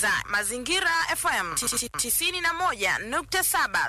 unasikiliza Mazingira FM 91.7.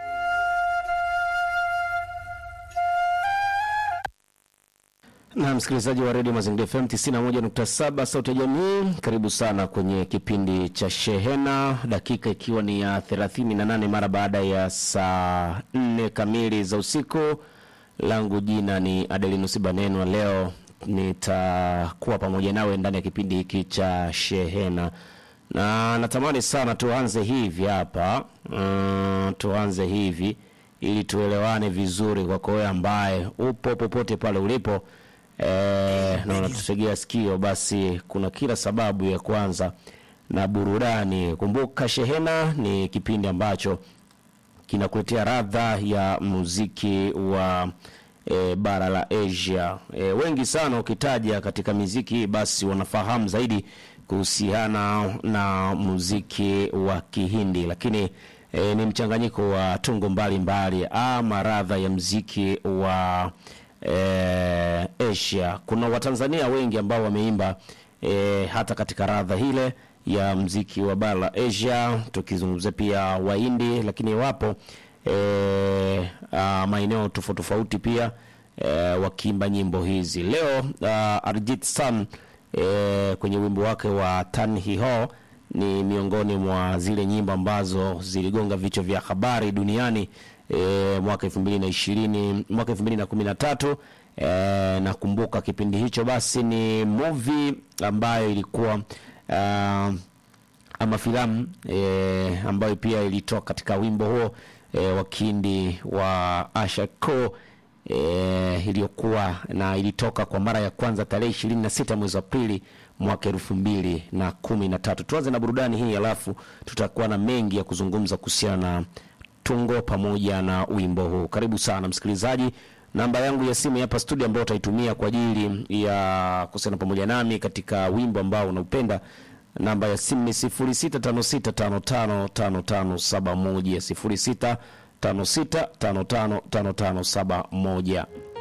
na msikilizaji wa redio Mazingira FM 91.7 sauti ya jamii, karibu sana kwenye kipindi cha Shehena, dakika ikiwa ni ya 38 mara baada ya saa 4 kamili za usiku. Langu jina ni Adelinus Banenwa. Leo nitakuwa pamoja nawe ndani ya kipindi hiki cha Shehena na natamani sana tuanze hivi hapa mm, tuanze hivi ili tuelewane vizuri, kwako wewe ambaye upo popote pale ulipo eh, na unatutegea sikio, basi kuna kila sababu ya kwanza na burudani. Kumbuka Shehena ni kipindi ambacho kinakuletea radha ya muziki wa e, bara la Asia. E, wengi sana ukitaja katika miziki hii basi wanafahamu zaidi kuhusiana na muziki wa Kihindi, lakini e, ni mchanganyiko wa tungo mbalimbali ama radha ya muziki wa e, Asia. Kuna Watanzania wengi ambao wameimba e, hata katika radha hile ya mziki wa bara la Asia, tukizungumzia pia Wahindi, lakini wapo e, a, maeneo tofauti tofauti pia e, wakiimba nyimbo hizi. Leo a, Arjit San e, kwenye wimbo wake wa Tan Hi Ho ni miongoni mwa zile nyimbo ambazo ziligonga vichwa vya habari duniani e, mwaka 2020 mwaka 2013 e, nakumbuka kipindi hicho basi ni movie ambayo ilikuwa uh, ama filamu e, ambayo pia ilitoka katika wimbo huo e, wa kindi wa Asha Ko e, iliyokuwa na ilitoka kwa mara ya kwanza tarehe ishirini na sita mwezi wa Aprili mwaka elfu mbili na kumi na tatu. Tuanze na burudani hii, alafu tutakuwa na mengi ya kuzungumza kuhusiana na tungo pamoja na wimbo huu. Karibu sana msikilizaji. Namba yangu ya simu hapa studio ambayo utaitumia kwa ajili ya kusema pamoja nami katika wimbo ambao unaupenda. Namba ya simu ni 0656555571 0656555571.